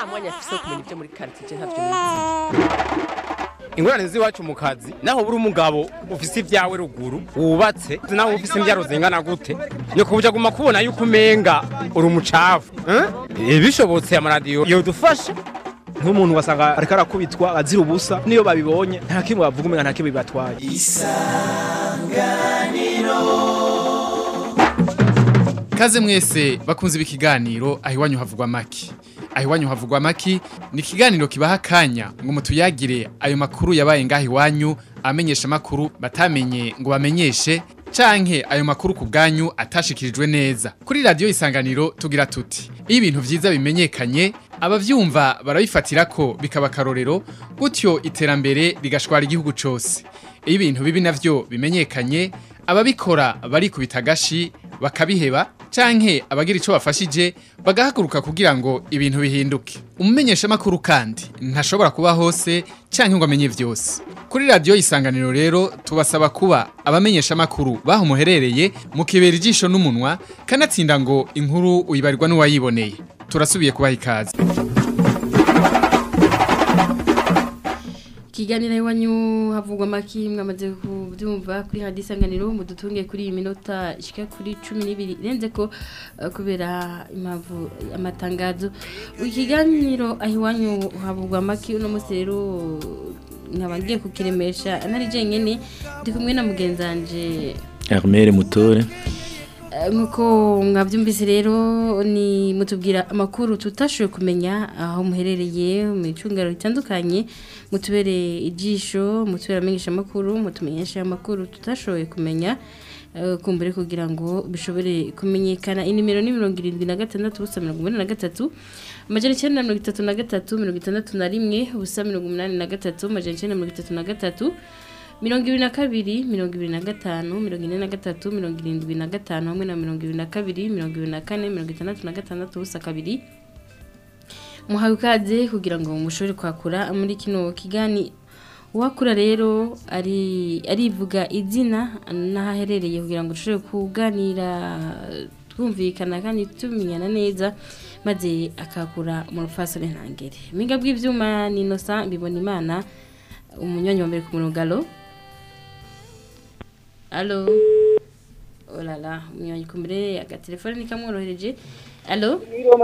nta mwanya afise wo kumenya ibyo muri karitsiye ntavyo nizi ingorane z'iwacu mu kazi naho buri umugabo ufise ibyawe ruguru wubatse naho ufise imbyaro zingana gute ni kubuja guma kubona yuko umenga uri umucafu eh? bishobotse amaradiyo yodufasha nk'umuntu ugasanga ariko arakubitwa azira ubusa niyo babibonye nta kimwe bavuga umenga nta kimwe bibatwaye Kaze mwese bakunze ibi kiganiro aho iwanyu havugwa maki. Aho iwanyu havugwa maki ni ikiganiro kibaha akanya ngo mutuyagire ayo makuru yabaye ngaho iwanyu amenyesha makuru batamenye ngo bamenyeshe canke ayo makuru ku bwanyu atashikirijwe neza. Kuri radio isanganiro tugira tuti iyo ibintu vyiza bimenyekanye abavyumva barabifatira ko bikaba akarorero gutyo iterambere rigashwara igihugu cose. Iyo ibintu bibi navyo bimenyekanye ababikora barikubita agashi bakabiheba canke abagira ico bafashije bagahaguruka kugira ngo ibintu bihinduke umumenyesha makuru kandi ntashobora kuba hose canke ngo amenye vyose kuri radio isanganiro rero tubasaba kuba abamenyesha makuru baho muherereye mukibera ijisho n'umunwa kanatsinda ngo inkuru uyibarirwa n'uwayiboneye turasubiye kubaha ikaze Kiganira iwanyu havugwa maki mwamaze kubyumva kuri hadi isanganiro mudutunge kuri iyi minota ishika kuri 12 renze ko uh, kubera impamvu amatangazo ikiganiro aho iwanyu havugwa maki uno munsi rero nkaba ngiye kukiremesha nari jenyene ndi kumwe na mugenzanje Armere Mutore nkuko mwabyumvise rero ni mutubwira amakuru tutashoboye kumenya aho muherereye mu icungaro ritandukanye mutubere ijisho mutubere amenyesha amakuru mutumenyesha amakuru tutashoboye kumenya kumbure kugira ngo bishobore kumenyekana inimero ni mirongo irindwi na gatandatu ubusa mirongo inani na gatatu amajana icyenda na mirongo itatu na gatatu mirongo itandatu na rimwe ubusa mirongo umunani na gatatu amajana icyenda na mirongo itatu na gatatu mirongo ibiri na kabiri mirongo ibiri na gatanu mirongo ine na gatatu mirongo irindwi na gatanu hamwe na mirongo ibiri na kabiri mirongo ibiri na kane mirongo itandatu na gatandatu ubusa kabiri muhawe ikaze kugira ngo mushobore kwakura muri kino kigani uwakura rero ari arivuga izina n'ahaherereye kugira ngo dushobore kuganira twumvikana kandi tumenyana neza maze akakura mu rufasore ntangere mpinga bw'ibyuma ni inosa mbibona imana umunyonyi wa mbere ku murongo alo alo olala umunyonyi ku mbere agatelefone ni kamworohereje alo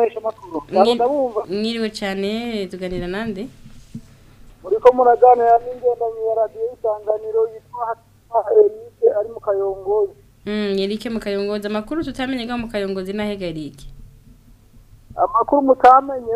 mwiriwe cyane tuganira nande muriko muraganira n'ingendanyi ya radiyo y'isanganiro yitwa erike ari mu kayongozi erike mu kayongozi amakuru tutamenye ngaho mu kayongozi n'ahega erike amakuru mutamenye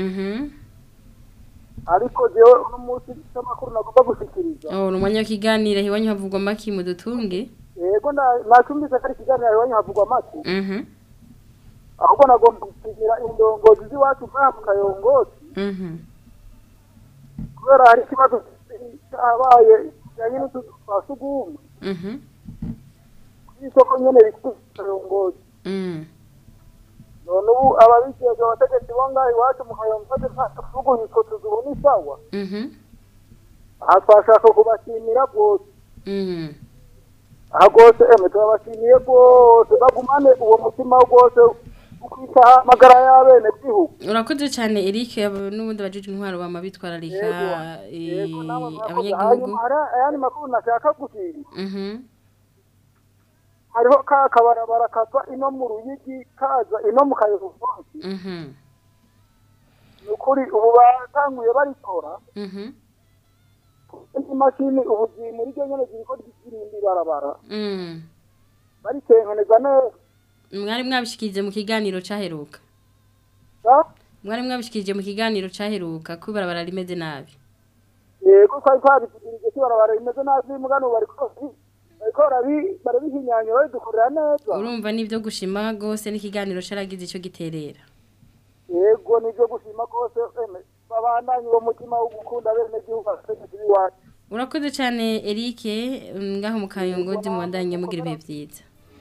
ariko jewe uno munsi cy'amakuru nagomba gushikiriza oh ni umwanya w'ikiganiro iwanyu havugwa amaki mudutunge yego nacumbise ko ari ikiganiro iwanyu havugwa amaki mhm ahubwo nagomba gushimira indongozi z'iwacu nk'aya mu kayongozi mhm kubera hari ikibazo cyabaye kijyanye n'utuzu twa sugumwe mhm kw'isoko nyene rikuru kayongozi mhm none ubu ababijejwe abategetsi bo ngaho iwacu mu kayongozi ntatuvuguye utwo tuzu ubu ni sawa mhm aha twashaka kubashimira rwose mhm aha rwose emwe turabashimiye rwose bagumane uwo mutima rwose ukwitaho amagara y'abene gihugu urakoze cyane Eric abo n'ubundi abajije intwaro bama bitwararika yego namwe murakoze abanyagihugu hanyuma hari ayandi makuru nashaka gushima mhm hariho ka kabarabara kava ino mu ruyigi kaza ino mu kayobozi mhm ni ukuri ubu batanguye barikora mhm imashini ubu ziri muri ryo nyene ziriko zirimba ibarabara mhm baritengeneza neza mwari mwabishikirije mu kiganiro caheruka sa mwari mwabishikirije mu kiganiro caheruka ko ibarabara rimeze nabi yego twari twabivugirije ko ibarabara rimeze nabi mugano bariko bariko barabi- barabihinyanyura babidukorera neza urumva nivyo gushima gose n'ikiganiro caragize ico giterera yego nivyo gushima rwose eme babandanye uwo mutima wo gukunda bene gihugu abategetsi b'iwacu urakoze cyane Eric ngaho mu kayongozi mubandanye mugira ibihe vyiza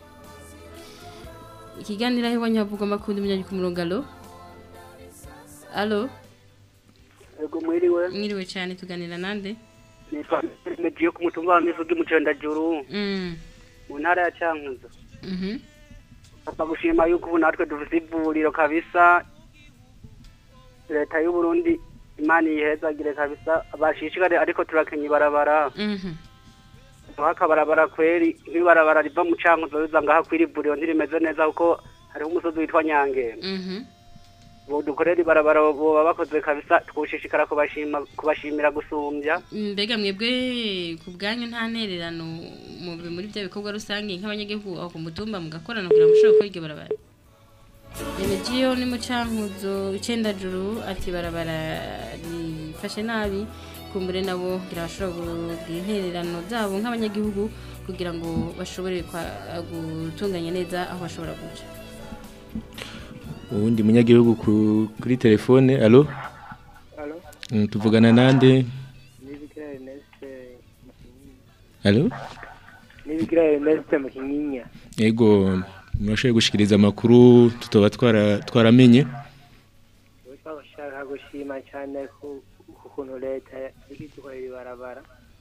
ikiganiro aho iwanyu havugwa amakuru y'umunyanyi ku murongo alo alo Yego mwiriwe mwiriwe cyane tuganira nande nitwa Medio ku mutumba wa Mivugi mu Cendajuru mm mu ntara ya Cankuzo mhm Papa gushima yuko ubu natwe dufite ivuriro kabisa leta y'u Burundi imana yihezagire kabisa bashishikare ariko turakenya ibarabara Mhm. mwaka barabara kweri nk'ibarabara riva mu cankuzo riza ngaha kwiri vuriro ntirimeze neza kuko hariho umusozi witwa nyangenda Mhm. ubu dukorera ibarabara boba bakoze kabisa twushishikara kubashima kubashimira gusumbya mbega mwebwe ku bwanyu nta ntererano mu muri bya bikorwa rusange nk'abanyagihugu aho ku mutumba mugakorana kugira ngo mushobore gukora iryo barabara Remegiyo ni mu cankuzo icenda juru ati barabara rifashe nabi kumbure nabo kugira bashobora kugira intererano zabo nk'abanyagihugu kugira ngo bashobore kwa- gutunganya neza aho bashobora guca uwundi munyagihugu ku- kuri telefone alo Alo, Mm, tuvugana nande Nibigira Ernest alo Nibigira Ernest mu Kinyinya. yego murashoboye gushikiriza amakuru tutoba twara- twaramenye Uko bashaka gushima cyane ku ku kuntu leta ikidukorera ibarabara.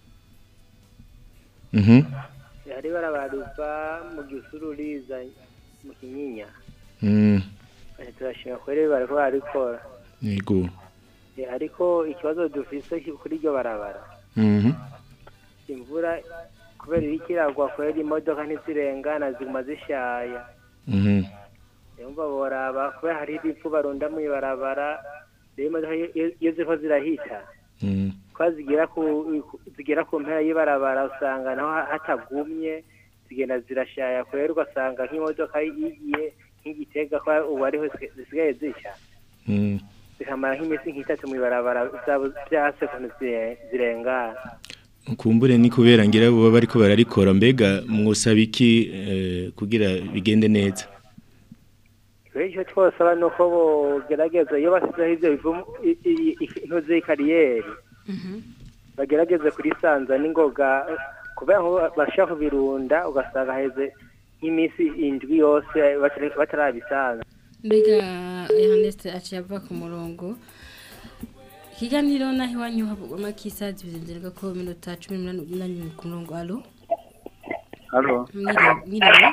Mhm. Hari ibarabara riva mu gisuru riza mu Kinyinya. Mm, Ati turashima kweri bariko barikora. yego Eh, Ariko ikibazo dufise ki- kuri iryo barabara. Mhm. Imvura kubera iriko iragwa kweri imodoka ntizirengana ziguma zishaya. Mhm. Yumva boraba kubera hari ibivu barunda mu ibarabara. Rero imodoka iyo- iyo iyo ziriko zirahita. Mm, kwa zigera ku zigera ku mpera y'ibarabara usanga naho ha- hatagumye zigenda zirashaya kwera ugasanga nk'imodoka yigiye nk'igitega ko ubu ariho zisiga- zisigaye zishya mm. zikamara nk'iminsi nk'itatu mu ibarabara zabo byase ukuntu zire- zirengana kumbure ni kubera ngira baba bariko bararikora mbega mwosaba iki eh, kugira bigende neza rero icyo twosaba ni uko bogerageza iyo basizeho ibyo bivumu i- i- i- intuzi y'ikariyeri bagerageze kurisanza n'ingoga kubera ngo bashaka kubirunda ugasanga heze nk'iminsi indwi yose batari- batarabisanza mbega Ernest aciye ava ku murongo ikiganiro naho iwanyu havugwa amakisazi bizengerwa ko minota cumi n'umunani ku murongo alo Halo, mwiriwe mwiriwe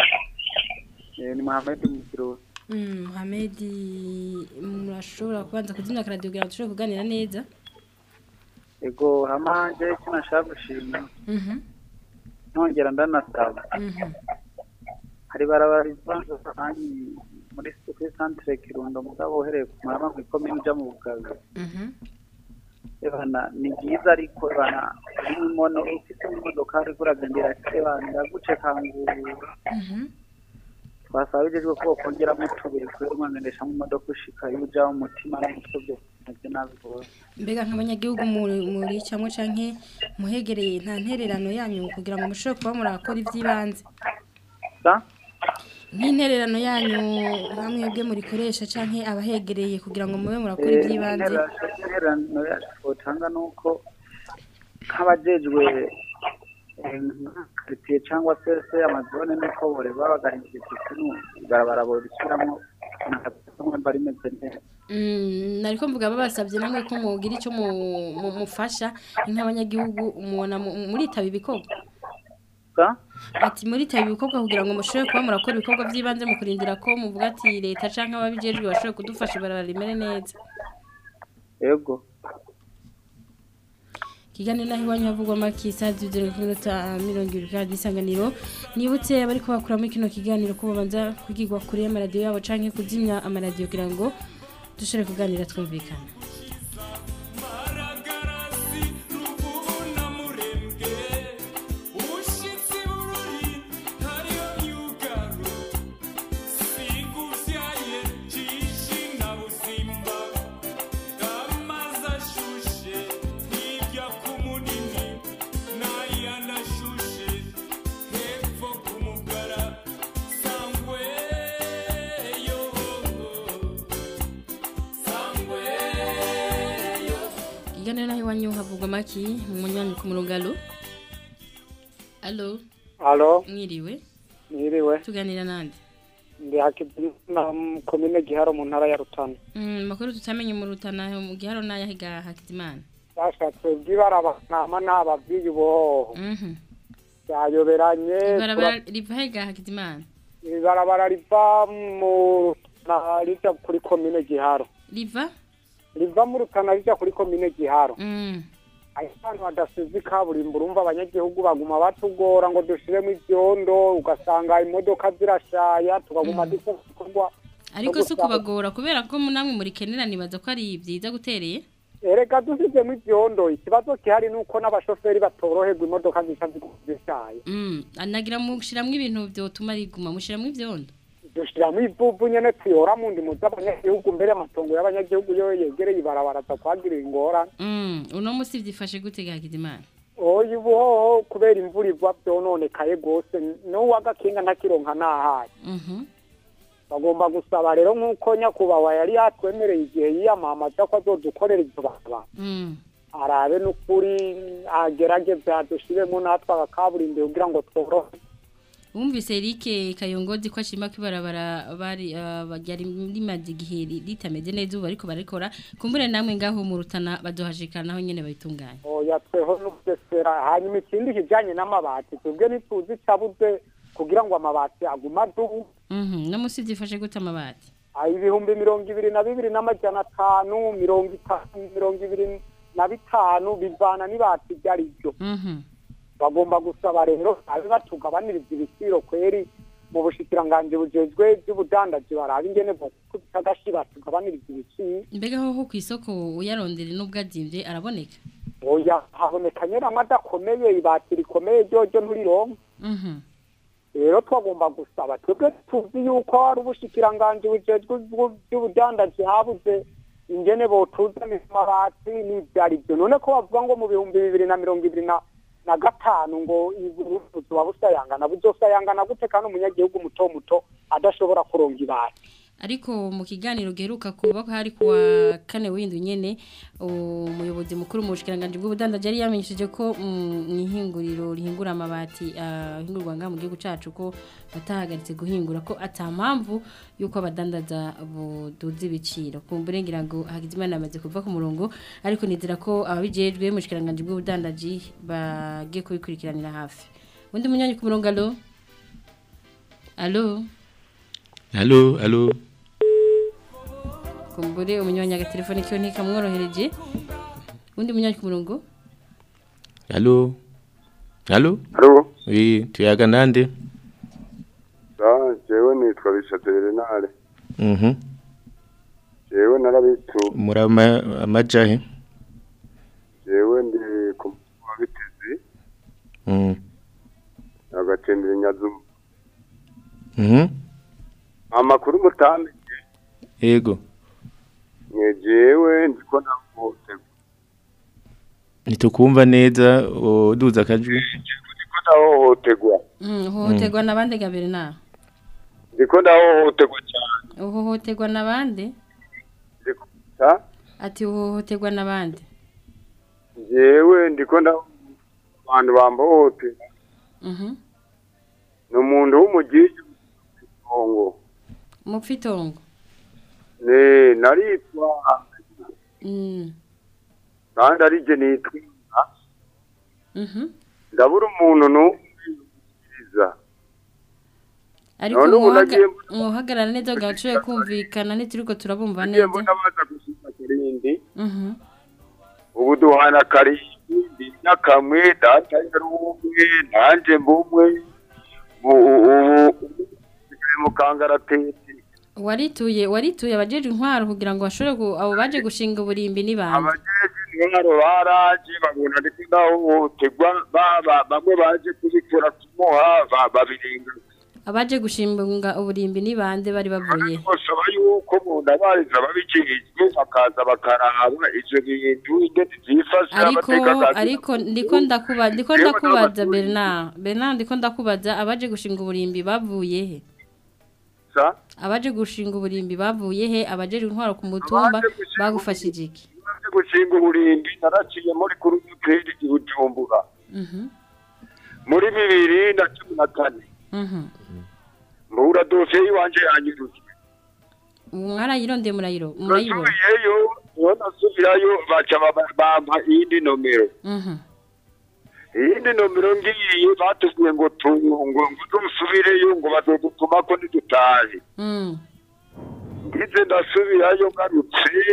eh, ni Mohamed Mukiro. Mm, Mohamed murashobora kubanza kuzimya akaradiyo kugira ngo dushobore kuganira neza Ego hamanje kino nashaka gushima. Mhm, Nongera ndanasaba. mhm. Hari barabara rivanze kandi muri kuri centre Kirundo mugabo uhereye ku marama mu ikomine uja mu bugabe. Mhm. Ebana ni byiza ariko ebana uri mono ufite imodoka ariko uragendera ebana iraguce kangura. Mhm. Twasaba bijejwe ko bokongeramo utubuye kubera umwangendesha mu modoka ushika iyo uja mu mutima n'umutwe byo navyo nabi rwose. mbega nk'abanyagihugu muri muri cyangwa canke muhegereye nta ntererano yanyu kugira ngo mushobore kuba murakora iby'ibanze Sa? nk'intererano yanyu hamwe bwe murikoresha canke abahegereye kugira ngo mube murakora iby'ibanze intererano yacu twotanga ni uko nk'abajejwe karitsiye cyangwa se se amazone niko bore baba bagahindura ikintu ibarabara borisubiramo ntabwo rimeze neza Mm, nariko mvuga babasabye namwe ko mugira icyo mu- mu- mufasha nk'abanyagihugu mubona mu- muritaba ibikorwa Sa? ati muritaba ibikorwa kugira ngo mushobore kuba murakora ibikorwa by'ibanze mu kurindira ko muvuga ati leta canke ababijejwe bashobore kudufasha ibarabara rimere neza yego kiganiro naho iwanyu havugwa amakisa zibyo ku minota mirongo ibiri kandi isanganiro nibutse abari kubakuramo kino kiganiro ko babanza kwigirwa kure y'amaradiyo yabo canke kuzimya amaradiyo kugira ngo dushobore kuganira twumvikana kiganiro naho iwanyu havugwa amaki mu munyanyi ku murongo alo alo Alo, mwiriwe mwiriwe. tuganira nande Ndi Hakizimana mu komine Giharo mu ntara ya Rutana. Mm, makuru tutamenye mu rutana mu giharo n'ayahiga hakizimana Bashatse bw'ibarabara n'ababwiye ubo. Mhm. Byayoberanye. ibarabara riva hega hakizimana Ibarabara riva mu na rija kuri komine Giharo. riva riva mu rutana rija kuri komine giharo Mm. aho ahantu hadasize ikaburimbo urumva abanyagihugu baguma batugora ngo dushiremo ivyondo ugasanga imodoka zirashaya tukaguma dukora ibikorwa ariko si ukubagora kubera ko namwe murikenera nibaza ko ari byiza gutereye erega dusizemo ivyondo ikibazo gihari nuko n'abashoferi batoroherwa imodoka zica zishaye Mm, anagira mushiramwo ibintu vyotuma riguma mushiramwo ivyondo dushiramo ivuvu nyene tuyora mu ndimo z'abanyagihugu mbere amatongo y'abanyagihugu yo yegereye ibarabara azakwagirira ingorane Mm, uno musi vyifashe gute gakizimana oya ubuhoho kubera imvura igwa vyononekaye gose n'uwagakinga ntakironka nahaye Mhm. bagomba gusaba rero nk'uko nyakubahwa yari yatwemereye igihe yiyamamaza ko azodukorera ivyo barabara Mm. arabe n'ukuri agerageze adushiremo natwe agakaburimbi kugira ngo tworohe Wumvise Eric Kayongozi ko ashima ko ibarabara bari uh, ryari rimaze igihe ri- ritameze neza ubu ariko barikora kumbure namwe ngaho mu rutana bazohashikana naho nyene bayitunganya oya tweho n'ubugesera hanyuma ikindi kijanye n'amabati twebwe ntituzi icabuze kugira ngo amabati agume adubu Mhm no musi vyifashe gute amabati Ah, ibihumbi mirongo ibiri na bibiri n'amajana atanu mirongo itanu mirongo ibiri na bitanu bivana n'ibati ibyo ari byo Mhm bagomba gusaba rero abe batugabaniriza ibiciro kweri mu bushikiranganji bujejwe by'ubudandaji barabe ingene bokubita agashi batugabaniriza ibiciro mbega ho ku isoko uyarondere n'ubwo azimvye araboneka oya haboneka nyene adakomeye ibati rikomeye ryoryo nturironka Mhm rero twagomba gusaba twebwe tuzi yuko hari ubushikiranganji bujejwe ubwo- by'ubudandaji habuze ingene botuzanira amabati n'ivyo ari byo none ko bavuga ngo mu bihumbi bibiri na mirongo ibiri na na gatanu ngo ubuvuzi buba busayangana buzosayangana gute kandi umunyagihugu muto muto adashobora kuronga ibati ariko mu kiganiro giheruka kuba hari kuwa kane w'indwi nyene umuyobozi mukuru mu bushikiranganje bw'ubudandaji yari yamenyesheje ko mm, mw'ihinguriro rihingura amabati ahingurwa ngaha mu gihugu cacu ko batahagaritse guhingura ko ata mpamvu yuko abadandaza buduza ibiciro kumbure ngira ngo Hakizimana yamaze kuva ku murongo ariko nizera ko ababijejwe mu bushikiranganje bw'ubudandaji bagiye kubikurikiranira hafi undi munyanyi ku murongo alo alo Halo, halo. kumbure umunyanya agatelefone kiyo ntikamworohereje undi munyanyi ku murongo Halo. Halo? Halo. Oui, tuyaga nande? Ah, jewe nitwa Bishate Renale. Mhm. Jewe narabitu. Murama amajahe. Jewe ndi ku wa bitezi Mhm. agatembera nyazu. Mhm. Amakuru mutambe Yego. nye jewe ndiko nakote. Nitukumva neza uduza akajwi. Ndiko ndahohoterwa. Mm, uhohoterwa n'abandi gabiri na Ndiko ndahohoterwa cyane. uhohoterwa n'abandi Ndiko ta ati uhohoterwa n'abandi jewe ndiko nda abantu bambohote. Mhm. Ni umuntu w'umugiji Kongo. mupfitongo Ne naritwa Mm. kandi arije nitwa Mhm. ndabura umuntu n'umwiriza ariko None ubu nagiye muhagarara neza gacuye kumvikana ntituriko turabumva nagiye neza mbona baza gushika kirindi Mhm. ubu duhana karindwi ndi n'akamwe data yari umwe nanje mbumwe ubu ubu ubu mu kangaratete warituye warituye abajeje intwaro kugira ngo bashobore ku abo baje gushinga uburimbi n'ibandi abajeje intwaro baraje babona ndiko ndahohoterwa baba bamwe baje kubikora kumuha ba- babirenga abaje gushinga uburimbi n'ibande bari bavuye basaba yuko umuntu abariza babijejwe bakaza bakaraba ivyo bintu ingene vyifashe ariko abatekakazi ariko ndiko ndakuba ndiko Yewe ndakubaza n'abaturi. Bernard Bernard ndiko ndakubaza abaje gushinga uburimbi bavuye he sa abaje gushinga uburimbi bavuye he abajeje intwaro ku mutumba bagufashije iki Maze gushinga uburimbi naraciye muri kuri hoteli i Bujumbura Mhm. muri bibiri na cumi na kane Mhm. mbura dosiye yiwanje yanyurujwe mwarayirondeye murayiro murayibona nasubiyeyo niho nasubirayo baca baba- bampa iyindi nomero Mhm. iyindi nomero ngiye batubwiye ngo tu- ngo ngo dusubireyo ngo bazodutumako nidutahe Mm. ngize ndasubirayo ngarutse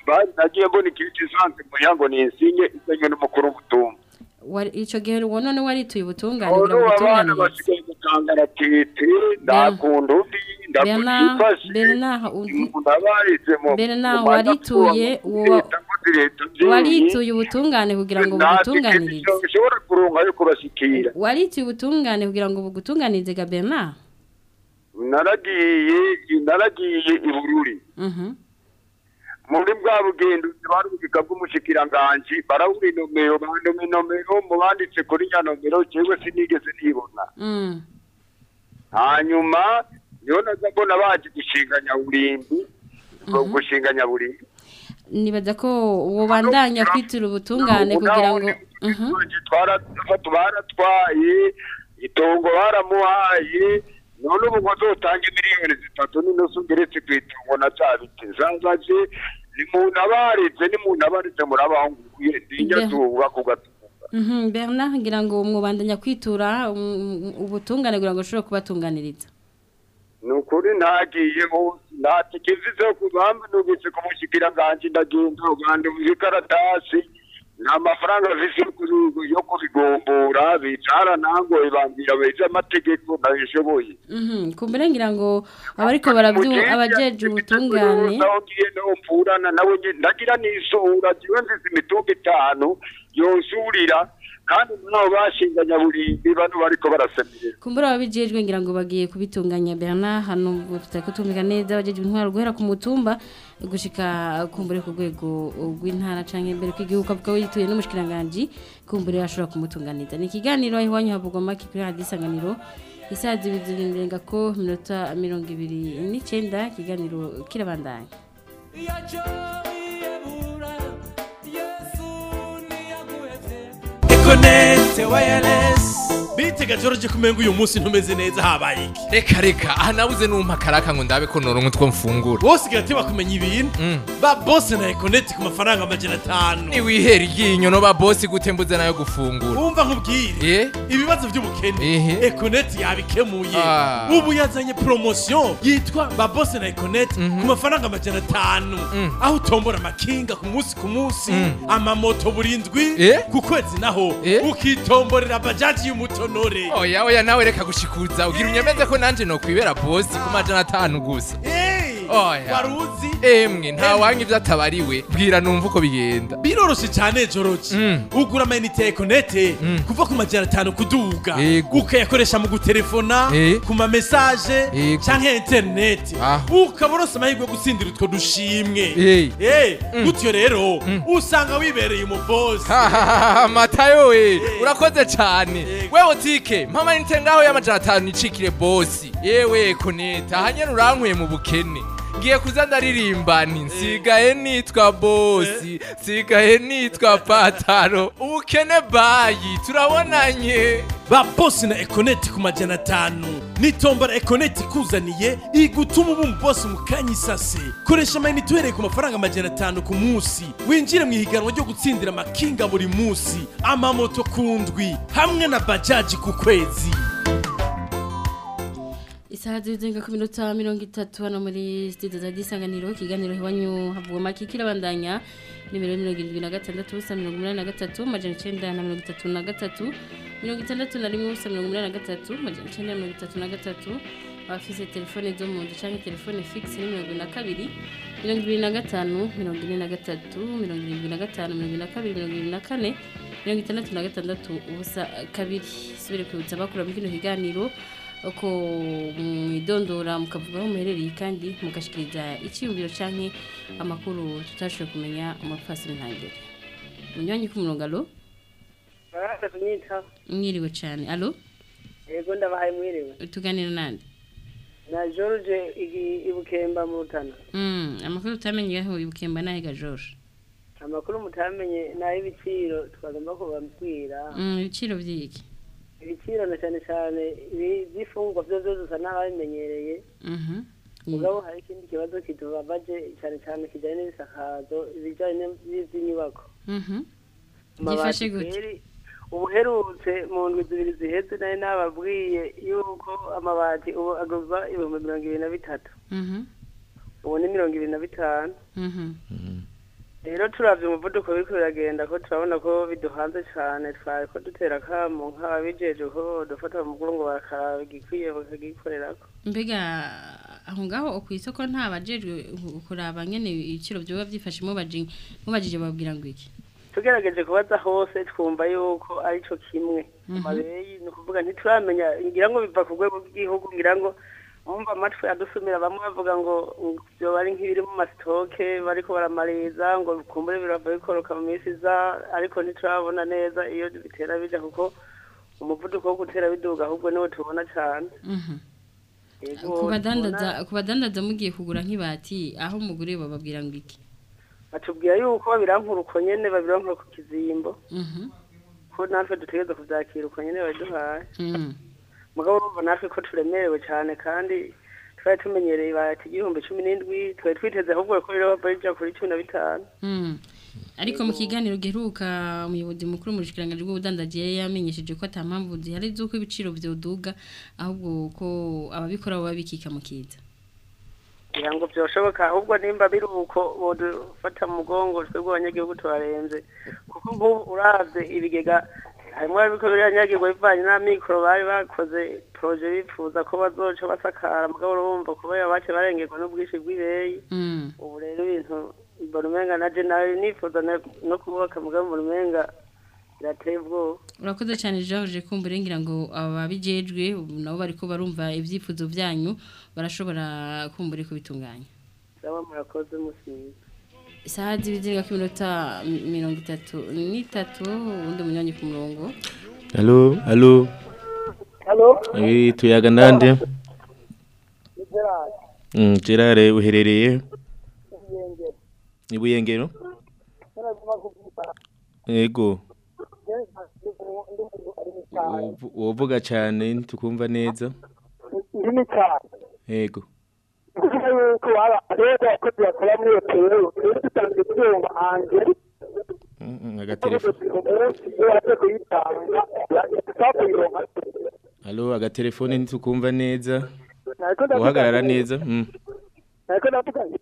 bari nagiye mbona ikindi isanzwe muya ngo ninsinye isenywe n'umukuru w'umutumba Wari- ico gihe wo none warituye ubutungane ubu kugira ngo abana ubutunganirize basigaye mukangaratete ndakunda undi Bernard ndakuyifashe Bernard undi- ndabarize mu Bernard mu warituye manapfuba, uwo leta muri leta byinshi. warituye ubutungane kugira ngo Nta bugutunganirize ticket ushobora kuronka yo kubashikira warituye ubutungane kugira ngo bugutunganirize ga Bernard naragiye naragiye i bururi Mhm. muri bwa bugendo bari ububika bw'umushikiranganji barawura inomero bandoma inomero mu banditse kuri nya nomero jewe sinigeze nibona Mm. hanyuma niho naza mbona baje gushinga nyaburimbi gushinga nyaburimbi nibaza ko wobandanya kwitura ubutungane kugira ngo Mhm. twarafata baratwaye itongo baramuhaye none ubu ngo azotange miliyoni zitatu n'inusu ngeretse ku itongo na bya biti zanzaje ni muntu abarize ni muntu abarize murabaho nguye ndinya Mbe- zuba ku gatumba Mhm, Bernard ngira ngo mwubandanya kwitura um, ubutungane kugira ngo ushobore kubatunganiriza ni ukuri ntagiye hose nta tike mfise yo kubamba nubitse ku mushikiranganji ndagenda uganda mu bikaratasi nta mafaranga mfise yo kuri- yo kubigombora bicara nangoye bambwira beze amategeko ntabishoboye Mhm, kumbere ngira ngo abariko baravyumva abajeje ubutungane naho ngiye naho mvurana nawe nge- ndagira n'isura jiwe mfise imitumba itanu yosurira kandi nabo bashinga nyaburimbi bano bariko barasemerera kumbura ababijejwe ngira ngo bagiye kubitunganya Bernard hano tutako tumika neza abajeje intwaro guhera ku mutumba gushika kumbure ku rwego rw'intara canke imbere kw'igihugu avuga yituye n'umushikiranganje kumbure ashobora kumutunganiza ni ikiganiro aho iwanyu havugwa make kuri radio isanganiro isaha zibiri zirenga ko minota mirongo ibiri n'icenda ikiganiro kirabandanya Connect wireless bitega George kumenga uyu munsi ntumeze neza habaye iki reka reka aha nabuze numpa karaka ngo ndabe ko noronka utwo mfungura bose gati bakumenya ibintu ba boss na Connect ku mafaranga amajana atanu niwihera iryinyo no ba bosi gute mbuze nayo gufungura wumva nkubwire ibibazo by'ubukene Econet yabikemuye Ah. ubu yazanye promotion yitwa ba boss na Econet ku mafaranga amajana atanu aho utombora amakinga ku munsi ku munsi amamoto burindwi ku kwezi naho ukitomborera bajaji y'umutonore oya oya nawe reka gushikuza ugira unyemeze ko nanje nokwibera bosi ku majana atanu gusa oya waruzi emwe nta wanga ivyo atabariwe bwira numva uko bigenda biroroshe cyane joroki ugura amayinite ya ekonete kuva ku majana atanu kuduga ukayakoresha mu gutelefona ku mamesaje canke interineti ukaba uronse amahirwe yo gutsindira utwo dushimwe Eh, gutyo rero usanga wibereye umubosi matayo we urakoze cane wewe tike mpama nite ngaho y'amajana atanu nicikire bosi yewe koneta ahanyene urankuye mu bukene ngiye kuza ndaririmba nti nsigaye nitwa bosi nsigaye nitwa pataro ubukene bayi turabonanye ba bosi na ekoneti ku majana atanu nitombora ekoneti ikuzaniye igutuma uba umubosi mu kanya isase koresha amayinite uhereye ku mafaranga amajana atanu ku munsi winjire mu ihiganwa ryo gutsindira amakinga buri munsi amamoto ku ndwi hamwe na bajaji ku kwezi isaha zirenga ku minota mirongo itatu hano muri studio za gisanganiro ikiganiro iwanyu havugwa make kirabandanya nimero mirongo irindwi na gatandatu ubusa mirongo umunani na gatatu majana icenda na mirongo itatu na gatatu mirongo itandatu na rimwe ubusa mirongo umunani na gatatu majana icenda na mirongo itatu na gatatu abafise telefone zo mu nzu canke telefone fixe ni mirongo ibiri na kabiri mirongo ibiri na gatanu mirongo ine na gatatu mirongo irindwi na gatanu mirongo ibiri na kabiri mirongo ibiri na kane mirongo itandatu na gatandatu ubusa kabiri subire kwibutsa abakura muri kino kiganiro uko mwidondora mukavuga aho muherereye kandi mugashikiriza icyiyumviro canke amakuru tutashoboye kumenya umupfasi ntangere munywanyi ku murongo alo baraza kunyita mwiriwe cane alo yego ndabahaye mwiriwe tuganira nande na george igi- ibukemba mu rutana mm amakuru utamenye aho ibukemba nahe ga George amakuru mutamenye ni ay'ibiciro twagomba kubabwira mm ibiciro vyiki ibiciro na cyane cyane ibi- by'ifungwa byo byose usa n'ababimenyereye mhm mugabo hari ikindi kibazo kitubabaje cyane cyane kijyanye n'ibisakazo ibijyanye n'iby'inyubako mhm Amabati gifashe gute kweri, ubuherutse mu ndwi zibiri ziheze nari nababwiye yuko amabati ubu agurwa ibihumbi mirongo ibiri na bitatu mhm ubu ni mirongo ibiri na bitanu mhm rero turavye umuvuduko biriko biragenda ko turabona ko biduhanze cane twari ko dutera akamo nk'ababijeje ko dufata mu mugongo bakaraba igikwiye bakagikorerako mbega aho ngaho ku isoko nta bajejwe kuraba nyene ibiciro byoba byifashemo baje mubajije babwira ngo iki tugerageje kubaza hose twumva yuko arico kimwe Mhm. mabeyi ni ukuvuga ntituramenya ngira ngo biva ku rwego rw'igihugu ngira ngo umva amatwi adusumira bamwe bavuga ngo byoba ari nk'ibiri mu masitoke bariko baramariza ngo kumbure birava bikoroka mu minsi iza ariko ntiturabona neza iyo bitera bija kuko umuvuduko wo gutera biduga ahubwo niwo tubona cane Mhm. Yego, ku badandaza tubona- ku badandaza mugiye kugura nk'ibati aho muguriye bababwira ngo iki batubwira yuko babirankura uko nyene babirankura ku kizimbo Mhm. ko natwe dutegereza kuvyakira uko nyene babiduhaye Mhm. mugabo urumva natwe ko turemerewe cyane kandi twari tumenyereye ibati igihumbi cumi n'indwi twari twiteze ahubwo ko rero bava bija kuri cumi na bitanu Mm. ariko mu kiganiro giheruka umuyobozi mukuru mu bushikiranganje bw'ubudandaji yari yamenyesheje ko ata mpamvu zihari z'uko ibiciro vyoduga ahubwo ko ababikora baba bikika mu kiza kugira ngo byoshoboka ahubwo nimba biri uko bodufata mu mugongo twebwe abanyagihugu turarenze kuko nk'ubu uravye ibigega harimwo abiko biranyagirwa bivanye n'amikoro bari bakoze proje bifuza ko bazoca basakara mugabo urumva kubera bace barengerwa n'ubwinshi bw'ibeyi Mm. ubu rero ibintu mbona umenga naje nawe nifuza na- no kubaka mugabo mbona umenga birateye ubwoba urakoze cyane George kumva ngira ngo ababijejwe nabo bariko barumva ivyifuzo vyanyu barashobora kumbura kubitunganya saba murakoze musiza isaha z'ibizinga ku minota mirongo itatu n'itatu ubundi munywanyi ku murongo Halo, halo. Halo? Eh, tuyaga nande? Gerard. Mm, Gerard uherereye Ibiyengero. ni Buyengero? Naraguma kuvuga. Yego. Ndi umuntu ari mu cyaro. Uvu- Wovuga cyane tukumva neza. Ndi mu cyaro. Yego. Kuvuga yuko waba rero ko tuyakora muri hoteli, rero dutanze ibyuma hanze. Mm, mm, Agatelefone. Umunsi iyo waje kuyitanga, yashaka kuyironka. Halo, agatelefone ntitukumva neza. Nariko ndavuga Uhagarara nti- neza. Mm. Nariko ndavuga nti,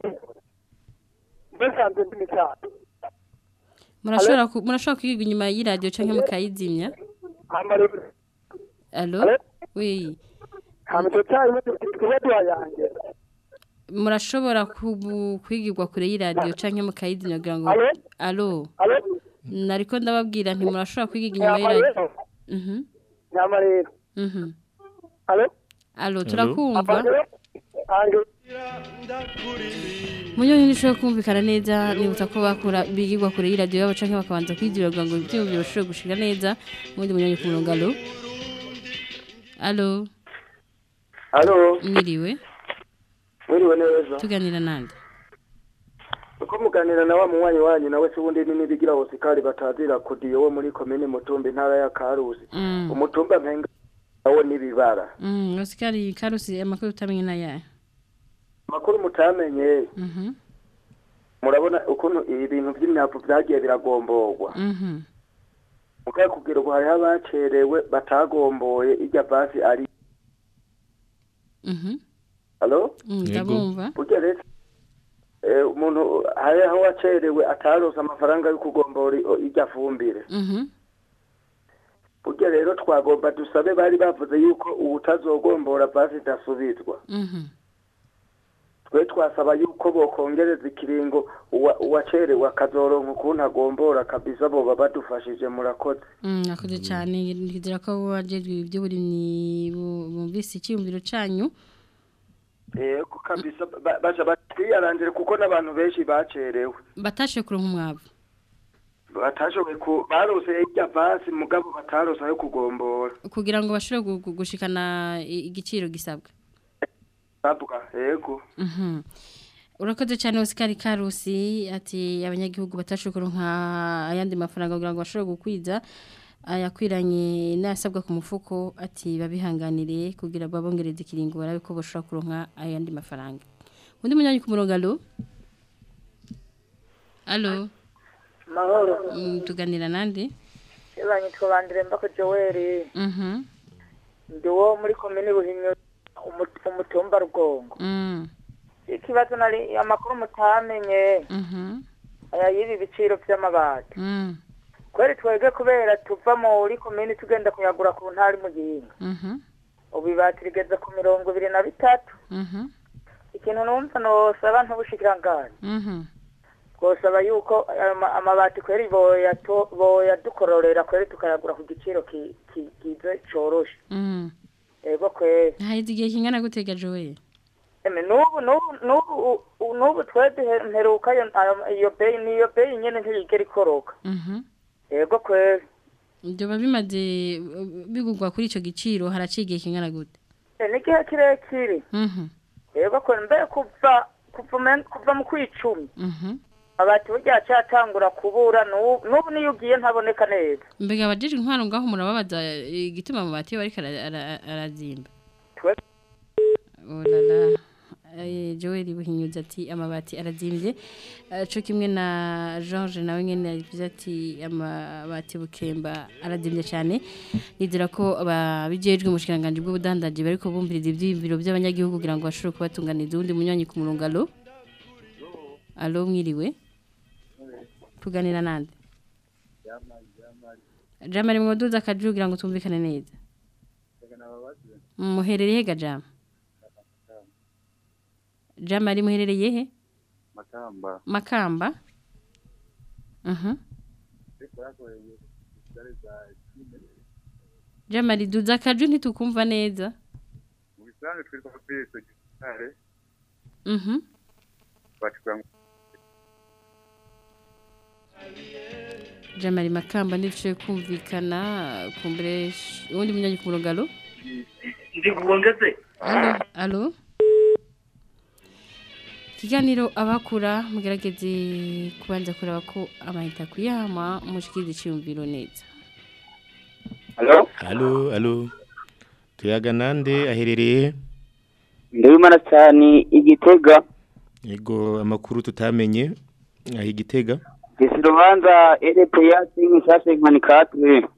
mbesanze ndi mu cyaro. murashobora ku- murashobora kwiga inyuma y'iradiyo canke mukayizimya Hama rero, allo Allo? oui hama icyo cyayi tuba duhayange. murashobora kubu- kwigirwa kure y'iradiyo canke mukayizimya kugira ngo Allo? allo Allo? nariko ndababwira nti murashobora kwiga inyuma Nyama y'iradiyo rero. mhm Nyama rero. mhm Allo? allo turakumva Hama rero, hange. Munyo ntishoboye kumvikana neza nibutsa ko bakura bigirwa kure y'iradiyo yabo canke bakabanza kwigira kugira ngo ivyumviro bishobore gushika neza ubundi munyonyi ku murongo allo allo Halo, mwiriwe mwiriwe neza. tuganira nande Uko muganira na wa munywanyi wanyu nawe se ubundi nini bigira hosikari batazira kodiyo wo muri komine Mutumba intara ya Karusi. Mm. Umutumba mpenga nawo nibibara. Mm, Osikari Karusi amakuru utamenye na yaye. Makuru mutamenye Mhm. murabona ukuntu ibintu by'imyavu byagiye biragomborwa. Mhm. Mukaye kugira ngo hariho abacerewe batagomboye irya basi ari. Mhm. Halo? Mm, ndabumva. Burya rero eh, umuntu hariho wacerewe ataronse amafaranga yo kugombora i- irya fumbire. Mhm. burya rero twagomba dusabe bari bavuze yuko ubutazogombora basi idasubizwa Mhm. twe twasaba yuko bokongereza ikiringo uwa- uwacerewe akazoronka ukuntu agombora kabisa boba badufashije murakoze Mm, nakoze cyane ngira ko wajejwe iby'uburimyi bu- bumvise icyumviro canyu. yego kabisa ba- baja batwiyaranjire kuko n'abantu benshi bacerewe Batashe kuronka umwavu. batashoboye ku barose irya basi mugabo batarose ayo kugombora kugira ngo bashobore gu- gu- gushikana i- igiciro gisabwa. bavuga yego Mhm. Urakoze cyane Oscar Karusi ati abanyagihugu batashoboye kuronka ayandi mafaranga kugira ngo bashobore gukwiza ayakwiranye n'asabwa ku mufuko ati babihanganire kugira babongereze ikiringo barabe ko bashobora kuronka ayandi mafaranga. Undi munyanyi ku murongo allo? Allo? mahoro Mm, tuganira nande? ibanye twabandire mbako Joel Mhm. ndi wo muri komine buhinyo umu- umutumba rugongo Mm. ikibazo nari amakuru mutamenye Mhm. aya y'ibi biciro vy'amabati Mm. kweri twebwe kubera tuva muri komini tugenda kuyagura ku ntara muyinga Mhm. ubu ibati rigeze ku mirongo ibiri na bitatu Mhm. ikintu numva nosaba ntubushikiranganji Mhm. twosaba yuko ama- amabati kweri boyato- boyadukororera kweri tukayagura ku giciro ki- ki- kize coroshe Mm. ego kweri Haheze igihe kingana gutega Joel. eme nubu nubu nubu u- nubu twebwe mperuka iyo ayo- iyo beyi niyo beyi nyene ntiyigera ikoroka Mhm. ego kweri Byoba bimaze bigugwa kuri ico giciro haraciye igihe kingana gute? E, ni igihe kirekire Mhm. ego kweri mbere kuva kuva men- kuva mu kwicumi Mhm. abati burya cyatangura kubura nubu nubu niyo ugiye ntaboneka neza Mbega abajije intwaro ngaho murababaza igituma amabati yo ariko ara- ara- arazimba. Twe- Oh la la. Eh, Joel buhinyuza ati amabati arazimbye Eh, co kimwe na George nawe nyene yavuze ati amabati bukemba arazimbye cyane nizera ko ababijejwe mu shikiranganje bw'ubudandaji bariko bumviriza ivyiyumviro by'abanyagihugu kugira ngo bashobore kubatunganiza uwundi munywanyi ku murongo alo alo mwiriwe tuganira nande jamari mwoduza akaju kugira ngo tumvikane neza muherereye ga jama jamari muherereye he Makamba. makamba Mhm. jamari duza akaju ntitukumva neza Mu bisanzwe twitwa Kristo gitare Mhm. batwa jamari makamba ndice kumvikana kumbere uwundi munywanyi ku murongo alo ndi kuongeze Alo, alo. Kiganiro abakura mugerageze kubanza kureba ko amahita kuyama mushikirize iciyumviro neza. Halo? Halo, halo. Tuyaga nande aherereye? ndabimana cyane igitega Yego amakuru tutamenye aho igitega. gese urubanza erepeya singi nshyashya inkanikatwe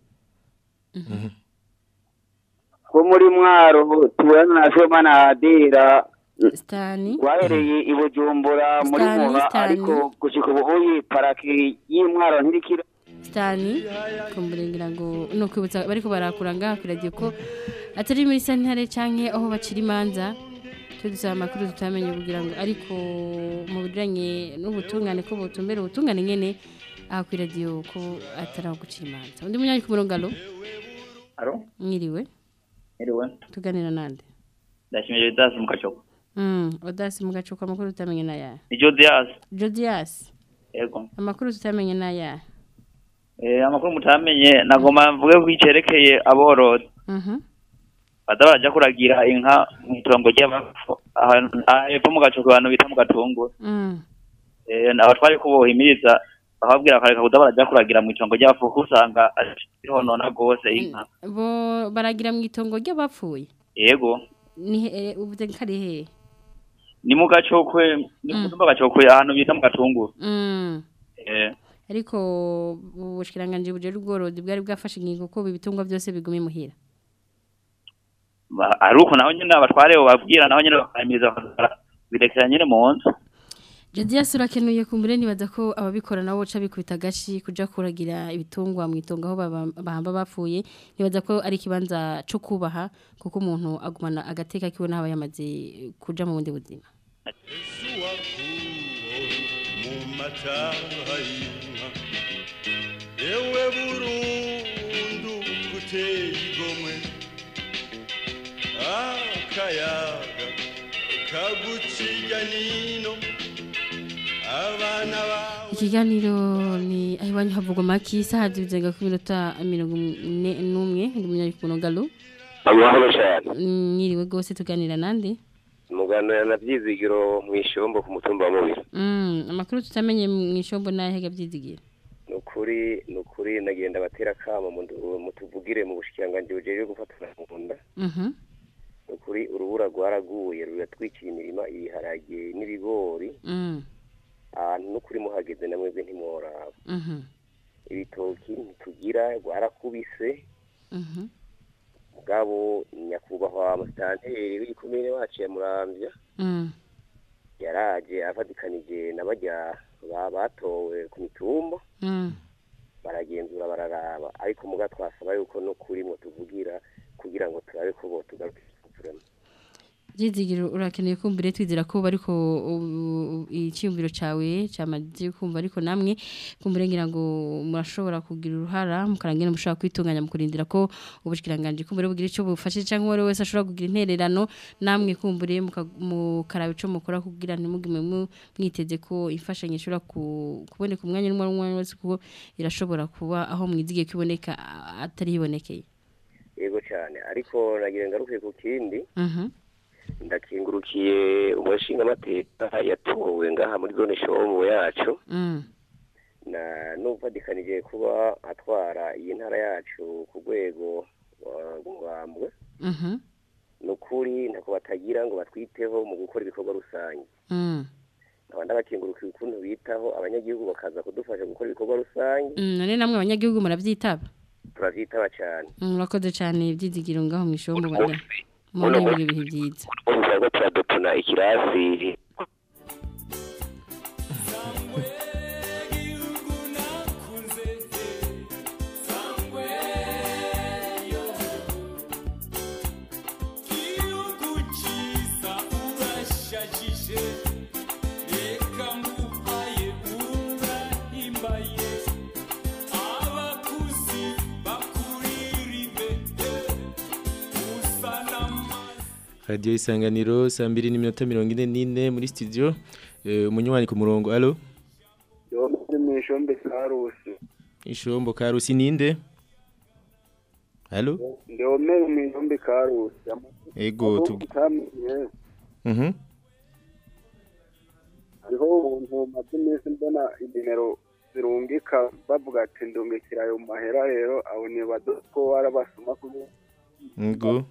ko muri mwaro tubona na shomana hadera Stani. rwahereye i bujumbura muri Stani, muha Stani. ariko gushika ubu uyi paraki y'imwaro ntirikira Stani kumburengera ngo no kwibutsa bariko barakura ngaha kwiragiye ko atari muri santare canke aho bacira imanza twe dusaba amakuru tutamenye kugira ngo ariko mu bijanye n'ubutungane ko butumbera ubutungane nyene aha kwiragiye ko atari aho gucira imanza undi munyanyi ku murongo alo Alo? mwiriwe Iriwe. tuganira nande Ndashimije Didas mu kacoko. Mm, odasi mugacuka amakuru tutamenye naya. Ni Jodias. Jodias, Yego. amakuru tutamenye naya. Eh amakuru mutamenye nagoma mvuge ko icerekeye aborozi. Mhm. Bada baraja kuragira inka mu itongo ry'abapfu. Ahantu hepfo mu gacoko abantu bita mu gatungu. Mm. Eh abo twari kubohimiriza bakababwira akareka kuda baraja kuragira mu itongo ry'abapfu kuko usanga ihonona gose inka. Bo baragira mu itongo ry'abapfuye. Yego. Ni he- uvuze kari he? Ni mu gacokwe ni mu tumba gacokwe ahantu bita mu gatungu. Mm. Eh Ariko ubushikiranganje buje ubworozi bwari bwafashe ingingo ko ibitungwa byose bigume muhira. ba- ari uko naho nyene abatware babwira naho nyene bakayimiriza birekera nyene mu nzu. Jodias urakenuye kumbure nibaza ko ababikora nabo ca bikubita gashi kuja kuragira ibitungwa mu itongo aho baba- bahamba bapfuye nibaza ko ari kibanza cyo kubaha kuko umuntu agumana agateka kiwe n'aba yamaze kuja mu bundi buzima. mu mataha y'inka yewe burundu guteye igomwe akayaga kaguciya nino abana bawe Ikiganiro ni ahiwanyu havugwa maki saha zibizenga ku minota mirongo ine n'umwe ndi munyarikuno galo. amahoro cyane Mwiriwe gose tuganira nande. muganira na byizigiro mu ishombo ku mutumba wa mubiri Mm, amakuru tutamenye mu ishombo n'ahega byizigira. ni ukuri ni ukuri nagenda batera akamo mu- mutuvugire mu bushikiranganji bujejwe gufatana mu nda Mhm. ni ukuri urubura rwaraguye ruratwikira imirima ibiharage n'ibigori Mm. ahantu n'ukuri muhageze na mwebwe ntimworaba Mhm. ibitoki ntitugira rwarakubise Mhm. mugabo nyakubahwa musitanteri w'ikomine wacu ya muramvya Mm. yaraje avatikanije na barya ba- batowe ku mitumba Mm. baragenzura bararaba ariko muga twasaba yuko no kuri mwo tuvugira kugira ngo turabe ko bo tugaruka Jizigiro urakeneye kumbire twizera ko bariko u- u- icyumviro cawe cyamaze kumva ariko namwe kumbire ngira ngo murashobora kugira uruhara mukarangena mushobora kwitunganya mukurindira ko ubushikiranganje kumbire bugira ico bufashe cyangwa uwo wese ashobora kugira intererano namwe kumbire muka- mukaraba ico mukora kugira ntimugime mu- mwiteze ko imfashanyo ishobora ku- kuboneka umwanya n'umwe n'umwe wese kuko irashobora kuba aho mwizigiye kuboneka a- atari hibonekeye yego cyane ariko nagira ngaruke ku kindi Mhm. ndakingurukiye umushinga amateka yatowe ngaha muri zone shomu yacu Mm. na n'uvadikanije kuba atwara iyi ntara yacu ku rwego uh, rw'umwambwe Mhm. ni ukuri ntako batagira ngo batwiteho mu gukora ibikorwa rusange Mm. nkaba ndabakingurukiye ukuntu bitaho abanyagihugu bakaza kudufasha gukora ibikorwa rusange Mm, none namwe abanyagihugu muravyitaba turavyitaba cyane murakoze cyane ibyizigiro ngaho mu ishombo Uno bagira muri buri bihe byiza ubu turarwo turadupuna ikirasi Radio Isanganiro saa mbiri n'iminota mirongo ine n'ine muri studio Eh, umunywanyi ku murongo alo yo muri mwishombe sarusi ishombo karusi ninde alo ndome mwishombe karusi ego tu tamenye mhm hariho ubuntu maze iminsi mbona inimero zirungika bavuga ati ndungikira ayo mahera rero abo nibaza ko warabasoma kuko ego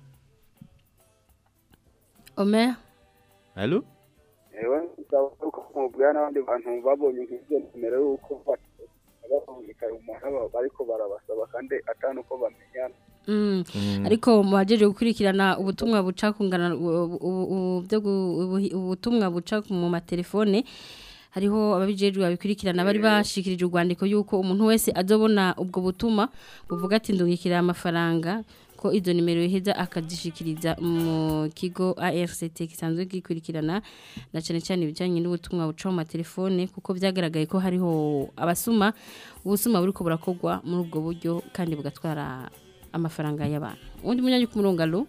Omer alo ewe nsaba ko mubwira n'abandi bantu babonye nk'ibyo nimero y'uko barungika ayo mahera bariko barabasaba kandi atanu ko bamenyana Mm. ariko mubajeje gukurikirana ubutumwa buca kungana u- u- u- byo gu- ubuhi- ubutumwa buca mu matelefone hariho ababijejwe babikurikirana bari bashikirije urwandiko yuko umuntu wese azobona ubwo butuma buvuga ati ndungikira amafaranga ko izo nimero iheza akazishikiriza mu kigo ARCT kisanzwe gikurikirana na cyane cyane ibijyanye n'ubutumwa buca mu matelefone kuko byagaragaye ko hariho abasuma ubusuma buriko burakogwa muri ubwo buryo kandi bugatwara amafaranga y'abantu undi munyanyi ku murongo alo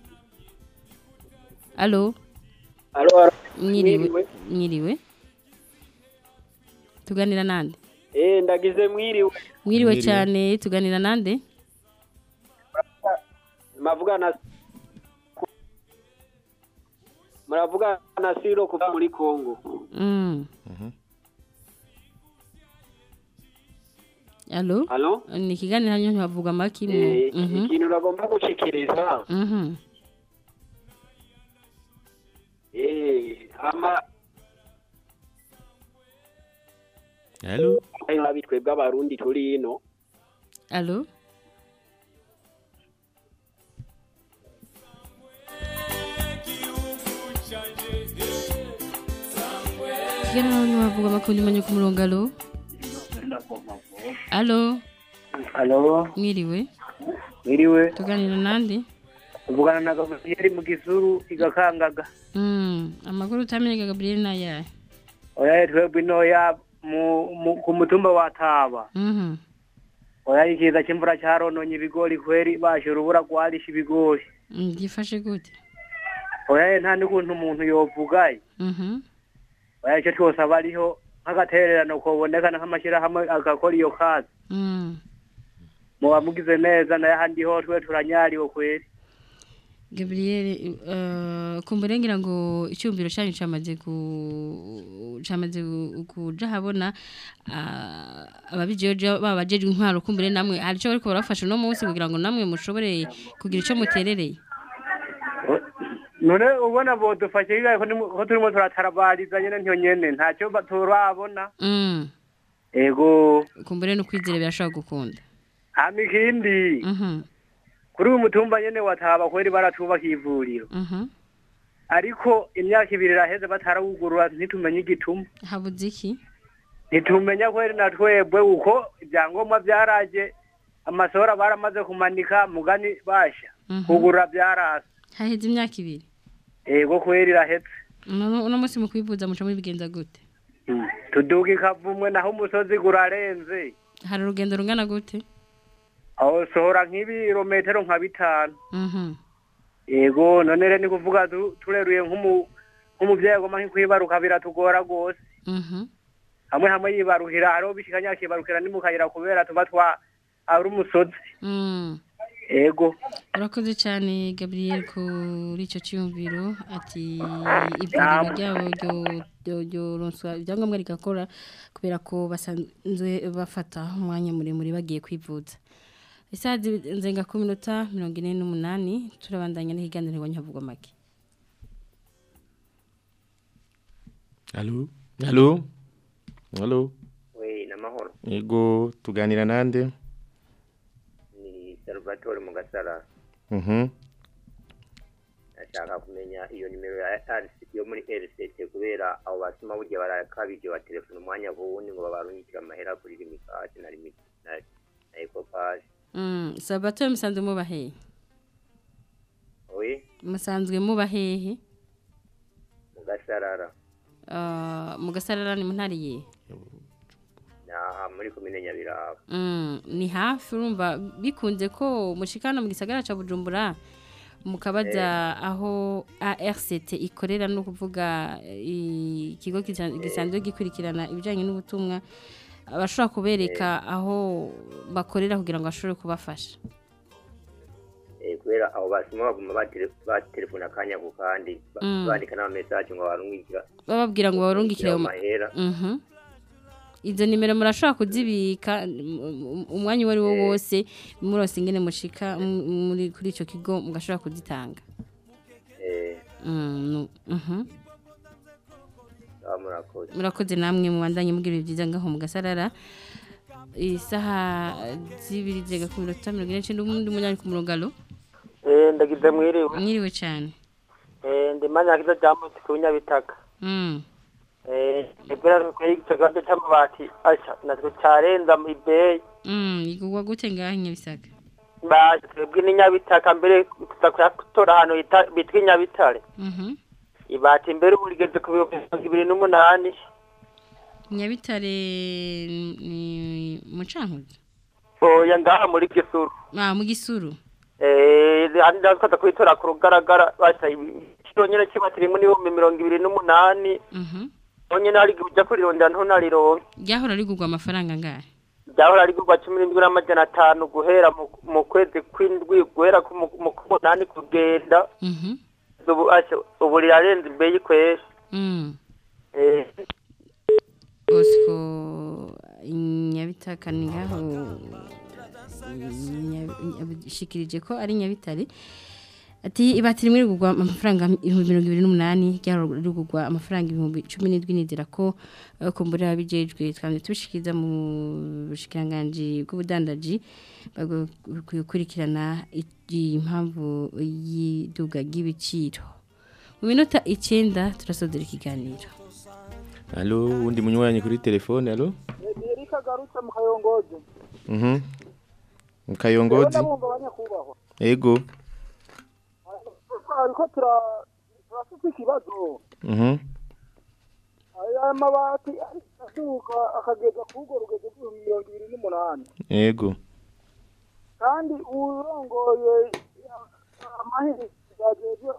alo Alo, alo. mwiriwe Mwiriwe. mwiriwe tuganira nande Eh, ndagize mwiriwe. mwiriwe cyane tuganira nande Mavugana Muravuga na Siro kuva muri Kongo. mm. alo Alo? ni ikiganiro hanyuma ntibavuga amaki mu Eh, Mhm. ikintu uragomba gushikiriza. Mhm. Eh, ama alo ayo abitwebwe abarundi turi ino. alo ikiganiro hanyuma ntibavuga amaki undi munyanyi ku murongo alo alo Alo, mwiriwe mwiriwe. tuganira nande Uvugana na Gabriel mu gisuru igakangaga. Mm, amakuru utamenye Gabriel nayahe Oya twebwe noya mu, mu ku mutumba wa Taba. Mhm. Oya ikiza cy'imvura cyarononye ibigori kweri bashe urubura rwarisha ibigori. Mm, gifashe gute Oya nta n'ukuntu umuntu yovugaye. Mhm. Oya icyo twose aba ariho nk'agatererano kobonekana nk'amashyirahamwe agakora iyo kazi. Mm. Muba mugize neza nayo ahandi ho twe turanyariwe kweri. Gabriel uh, kumbere ngira ngo icyumviro cyanyu cyamaze ku cyamaze gu- kuja habona uh, ababijeje babajeje intwaro kumbere namwe hari cyo bariko barafasha no munsi kugira ngo namwe mushobore kugira ico muterereye None ubona bo dufashe bigaye ko nimu- ko turimo turatarabariza nyene ntiyo nyene ntacyo ba- turabona. mm. Ego kumbere no kwizera birashobora gukunda hama ikindi Mhm. kuri uyu mutumba nyene wataba kweri baratubaka ivuriro Mhm. ariko imyaka ibiri iraheze batarawugurura ntitumenye igituma habuze iki ntitumenya kweri na twebwe uko ibyangombwa byaraje amasohora baramaze kumanika mugani basha Mhm. kugura byarasa haheze imyaka ibiri ego kweri irahetse uno uno munsi mu kwivuza muca mubigenza gute tuduga ikavumwe naho umusozi gurarenze hari urugendo rungana gute aho sohora nk'ibirometero nka bitanu Mhm. ego none rero ni kuvuga tu- tureruye nk'umu- nk'umuvyeyi agomba nk'ikwibaruka biratugora rwose Mhm. hamwe hamwe yibaruhira hariho bishikanya akibarukira ni mu kayira kubera tuba twa ari umusozi Mm. ego urakoze cyane gabriel kuri icyo cyiyumviro ati ivuriro ryabo ryo- ryo- ryoronswa ibyangombwa rigakora kubera ko basanzwe bafata umwanya muremure bagiye kwivuza isaha nzenga ku minota mirongo ine n'umunani turabandanya n'ihiganiro nyavugwa make Halo? Halo? Halo? we namahoro Yego tuganira nande? ni salvatore mu gasara Mhm. ndashaka kumenya iyo nimero ya RC yo muri RCT kubera abo basuma burya barakabije wa telefone umwanya wundi ngo babarungikira amahera kuri limikati na limit na na ecopass Mm, sabato musanzwe muba hehe we musanzwe muba hehe mu gasarara Ah, mu gasarara ni mu ntara iyihe naha muri komine nyabiraba Mm, ni hafi urumva bikunze ko mushikana mu gisagara ca Bujumbura mukabaza aho ARCT ikorera no kuvuga eh, ikigo gisa- gisanzwe gikurikirana ibijanye n'ubutumwa abashobora kubereka aho bakorera kugira ngo bashobore kubafasha Eh, kubera abo basuma baguma batele- batelefona akanya ku kandi ba- Mm. bandika n'amamesaje ngo babarungikira bababwira ngo barungikire mu mu- mahera Mhm. izo nimero murashobora kuzibika um- um- umwanya uwo ari wo wose murose ingene mushika m- muri kuri ico kigo mugashobora kuzitanga eh Mm, nu- mhm. ah, murakoze murakoze namwe mubandanye mugira ibihe byiza ngaho mu gasarara isaha zibiri zega ku minota mirongo ine n'icenda umundi munyanya ku murongo alo Eh, ndagize mwiriwe mwiriwe cane Eh, ndi manyakiza jamutse ku nyabitaka Mm. Eh, ibera ko ico gande c'amabati asha natwe carenza mu ibeyi Mm, igugwa gute ngaho nyabisaka ba twebwe ni nyabitaka mbere tuza kuyatora ahantu hita- bitwa inyabitare Mhm. ibati mbere ubu rigeze ku bihumbi mirongo ibiri n'umunani nyabitare ni mucankuzo oya ngaha muri gisuru ah mu gisuru Eh, handi nazo twaza kuyitora ku rugaragara basha ikiro nyene c'ibati rimwe n'ibihumbi mirongo ibiri n'umunani Mhm. honyene hari igihe uja kurirondera ntunarironke ryahora rigurwa amafaranga ngahe ryahora rigurwa cumi n'indwi n'amajana atanu guhera mu- mu kwezi kw'indwi guhera ku mu- mu k'umunani kugenda Mhm. ubu asha ubu rirarenze imbeyi kwera Mm. Eh, Bosco nyabitaka ni ngaho shikirije ko ari nyabitare ati ibati rimwe rigurwa amafaranga ibihumbi mirongo ibiri n'umunani ryahora rigurwa amafaranga ibihumbi cumi n'indwi nizera ko eh, kumbura bijejwe twamye tubishikiriza mu bushikiranganji bw'ubudandaji gukurikirana impamvu y'iduga ry'ibiciro mu minota icyenda turasodera ikiganiro Halo, undi munywanyi kuri telefone, halo? Erika garutse mu kayongozi Mhm. Mukayongozi. ndabumva abanyakubahwa Ego. ariko tura turafite ikibazo Mhm. aya mabati asuka akageza ku rugo rugeze kuri mirongo ibiri n'umunani Ego. kandi urongoye amahirwe yageze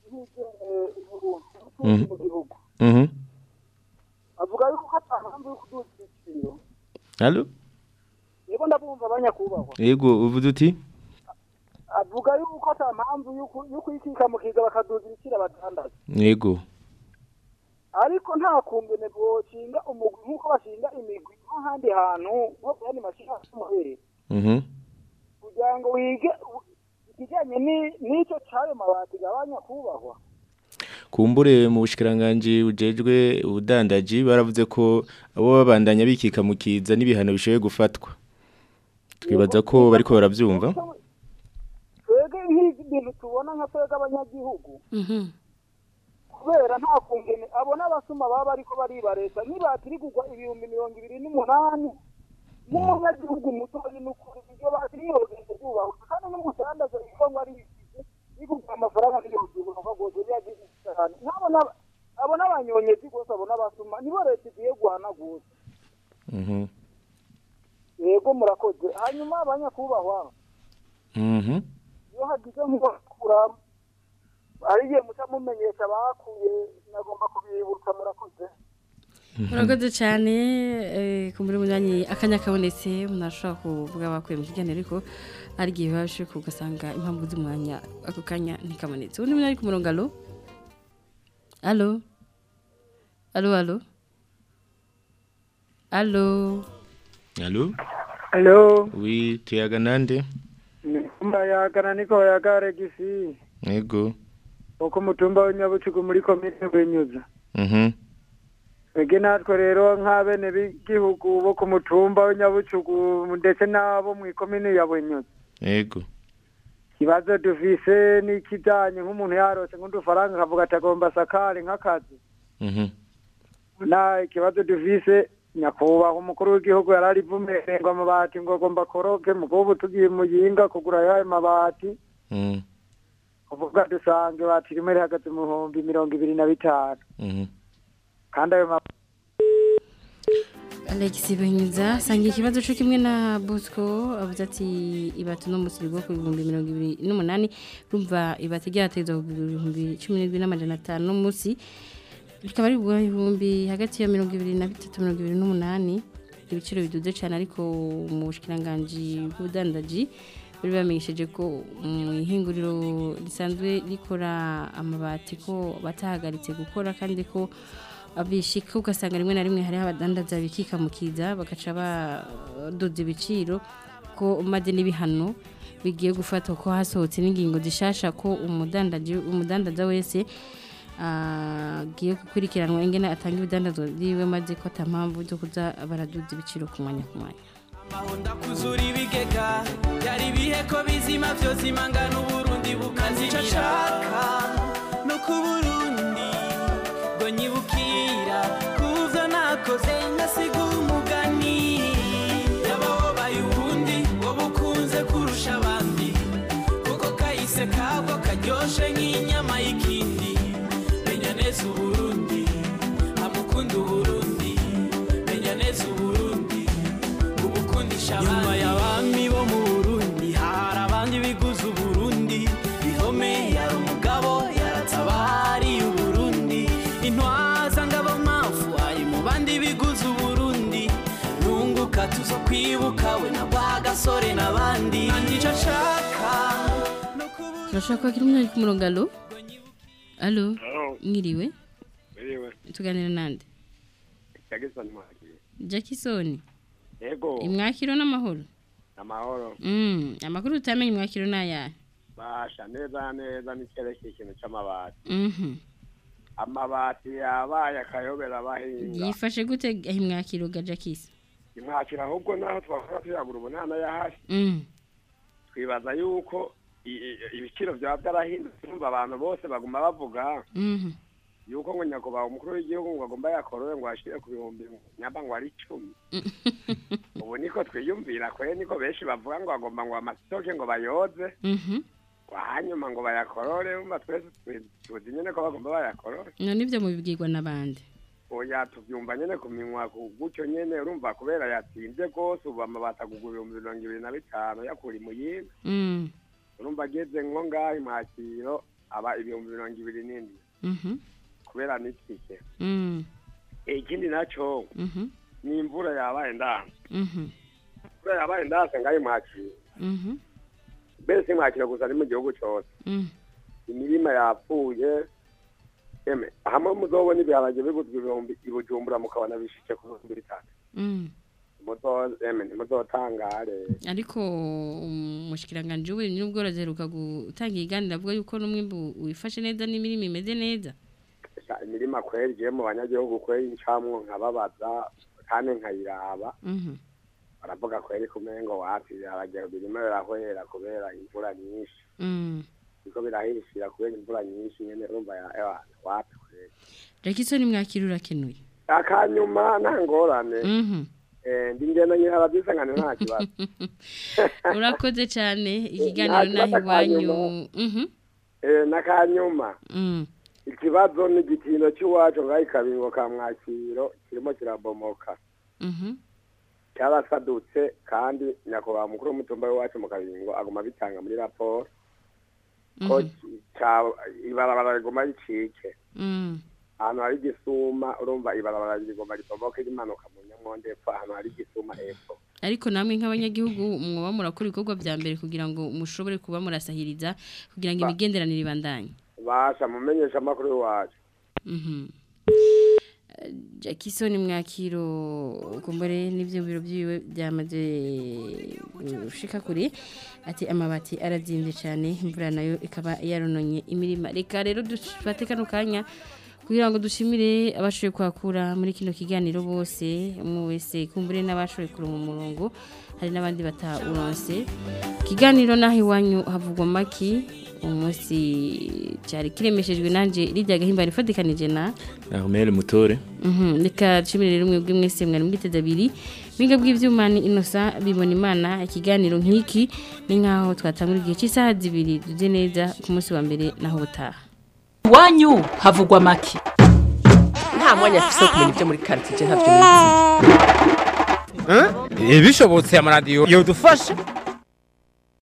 Mhm. mu gihugu Mhm. avuga yuko ata mpamvu yo kuduza ibiciro Halo? yego ndabumva abanyakubahwa Ego, uvuze uti? avuga yuko ata mpamvu yo ku- yo kwikika mu kiza bakaduza ibiciro abadandaza Ego. ariko nta kumbene boshinga umugwi nk'uko bashinga imigwi nk'ahandi hantu nko ku yandi mashyirahamwe y'umuhere Mhm. kugira ngo wige u- ikijyanye ni- n'icyo cy'ayo mabati gabanya kubahwa Kumbure mu bushikiranganje ujejwe ubudandaji baravuze ko abo babandanya bikika mu kiza n'ibihano bishoboye gufatwa. Twibaza ko bariko baravyumva. twebwe nk'ibintu tubona nka twebwe abanyagihugu kubera nta kungene abo n'abasuma baba bariko baribaresa nibatirigurwa ibihumbi mirongo ibiri n'umunani n'umunyagihugu mutoyi n'ukuri iryo batiriyogenze ryubahutse kandi n'umudandaza yitwa ngo ari bisize bigurwa amafaranga n'ibihumbi bivuga rwose byagize cyane nk'abo n'aba- abo n'abanyonyezi rwose abo n'abasuma nibo leta igiye guhana gusa Mhm. yego murakoze hanyuma abanyakubahwa Mhm. iyo hagize nk'ubakura hari igihe muca mumenyesha abakuye nagomba kubibutsa murakoze murakoze cyane eh, ku muri munyanyi akanya kabonetse umuntu ashobora kuvuga bakuye mu kiganiro ariko hari igihe biba bishoboka ugasanga impamvu z'umwanya ako kanya ntikabonetse ubundi muntu ari ku murongo alo alo alo alo alo Allô Allô Oui, tuyaga nande? mbayagana niko yagare gisi Yego. uko mutumba w'inyabucugu muri komine Bunyuza Mhm. Ege natwe rero nk'abene b'igihugu bo ku mutumba w'inyabucugu ndetse n'abo mu ikomine ya Bunyuza Yego. ikibazo dufise n'ikijanye nk'umuntu yarose nk'udufaranga akavuga ati agomba sakare nk'akazi Mhm. na ikibazo dufise nyakubahwa umukuru w'igihugu yararivumereye ngo amabati ngo agomba koroke mugobo tugiye muyinga kugura yayo mabati Mhm. kuvuga dusange bati rimwe rihagaze mu bihumbi mirongo ibiri na bitanu Mhm. kandi ayo mabati Alex Benyuza sangiye ikibazo cyo kimwe na Bosco avuze ati ibatu no musirigo ku bihumbi 2028 rumva ibati ryatezwa ku bihumbi 17 n'amajana 5 no musi bikaba ari bwa ibihumbi hagati ya 2023 2028 ibiciro biduze cyane ariko mu bushikiranganje bw'ubudandaji bari bamenyesheje ko mu ihinguriro risanzwe rikora amabati ko batahagaritse gukora kandi ko abishika ugasanga rimwe na rimwe hariho abadandaza bikikamukiza bagaca badoda ibiciro ko maze n'ibihano bigiye gufatwa ko hasohotse n'ingingo zishasha ko umudandaji umudandaza wese agiye gukurikiranwa ingene atanga ibidandazwa byiwe maze ko atampamvu zo kuza baraduza ibiciro ku mwanya ku mwanya mahonda kuzura ibigega byari ibihe ko bizima byose imangana uburundi bukazica ashaka no ku burundi ngo nyibukira kuvyo nakoze ngasiga umugani yabawobaye ubundi ngo bukunze kurusha abandi kuko kahise kabwo karyoshe nk'inyama y'ikindi menya neza uburundi amukunda uburundi menya neza uburundi ubukundisha abandi nyuma y'abami bo mu burundi hari abandi biguze uburundi ihome yari umugabo yaratabariye uburundi intwaza ngabo mafu ari mu bandi biguze uburundi nunguka tuzo kwibuka we na bwa gasore n'abandi nicyo nshaka turashaka kwakira umuntu ari ku murongo alo alo mwiriwe Biriwe. tuganira nande Jackson Mwakire. Jackson Yego. imwakiro n'amahoro Amahoro. Mm, amakuru utamenye imwakiro n'ayahe Basha neza neza n'icyerekeye ikintu c'amabati. Mhm. Amabati yabaye akayobera abahinga. yifashe gute aho imwakiro ga Jackis Imwakira ahubwo naho twakora tuyagura umunana yahari. Mm. Twibaza yuko i- i- ibiciro byaba byarahindutse urumva abantu bose baguma bavuga Mhm. yuko ngo nyakubahwa umukuru w'igihugu ngo agomba yakorowe ngo ashire ku bihumbi nyamba ngo ari icumi ubu niko twiyumvira kwe niko benshi bavuga ngo agomba ngo amasitoke ngo bayoze Mhm. hanyuma ngo bayakorore umva twese twi- tuzi nyene ko bagomba bayakorore none ibyo mubibwirwa n'abandi oya tubyumva nyene ku minwa ku gutyo nyene urumva kubera yatsinze rwose ubu amabati agugwa ibihumbi mirongo ibiri na bitanu yakura imuyinga Mm. urumva ageze nko ngaho imwakiro aba ibihumbi mirongo ibiri n'indwi Mhm. kubera n'itike Mm. ikindi naco Mhm. ni imvura yabaye ndanse Mhm. imvura yabaye ndanse ngaho imwakiro Mhm. mbese imwakiro gusa ni mu gihugu cose Mm. imirima yapfuye eme hamwe muzobona ibiharage biguzwa ibihumbi i bujumbura mukabona bishike ku bihumbi bitatu Mm. muzo eme ntimuzotangare ariko umushikiranganje w'uburimyi n'ubworozi aheruka gutanga iganira avuga yuko n'umwimbu wifashe neza n'imirimo imeze neza Sha, imirima kweri igiye mu banyagihugu kweri ncamwo nkababaza kandi nkayiraba Mhm. baravuga kweri kumengo wapi ibiharage birimo birahwera kubera imvura nyinshi Mm. biriko birahishira kubera imvura nyinshi nyene urumva ya- ya- wapi kweri Jackson mwakira urakenuye akanyuma nta ngorane Mhm. Eh, ndi ngenda nyira babyisangane nta kibazo urakoze cyane ikiganiro naho iwanyu Mhm. Eh, n'akanyuma Mm. ikibazo ni igitino cy'iwacu ngaho ikabingo ka mwakiro kirimo kirabomoka Mhm. cyarasadutse kandi nyakubahwa mukuru w'umutumba w'iwacu mu kabingo aguma bitanga muri raporo ko Mhm. ca- ibarabara riguma ricike Mm. ahantu hari igisuma urumva ibarabara rigomba ribomoke rimanuka mu nyamonde epfo ahantu hari igisuma epfo ariko namwe nk'abanyagihugu mwoba murakora ibikorwa bya mbere kugira ngo mushobore kuba murasahiriza kugira ngo Ba- imigenderanire ibandanye basha mumenyesha amakuru y'iwacu Mhm. Eh, Jackson mwakiro kumbere n'ibyo biro byiwe byamaze gushika kure ati amabati arazimbye cyane imvura nayo ikaba yarononye imirima reka rero dufate kano kanya kugira ngo dushimire abashoboye kwakura muri kino kiganiro bose umwe wese kumbure n'abashoboye kuronka umurongo hari n'abandi batawuronse ikiganiro naho iwanyu havugwa maki umunsi cyari kiremeshejwe nanjye rijya gahimbara ifatikanije na Ahumele mutore Mhm, reka nshimire rero mwebwe mwese mwari mwiteze abiri mwiga bw'ivyuma ni inosa bibona imana ikiganiro nk'iki ni nkaho twatangura igihe cy'isaha zibiri duze neza ku munsi wa mbere naho butaha iwanyu havugwa make nta mwanya afise wo kumenya ibyo muri karitsiye ntabyo nizi bishobotse amaradiyo yodufasha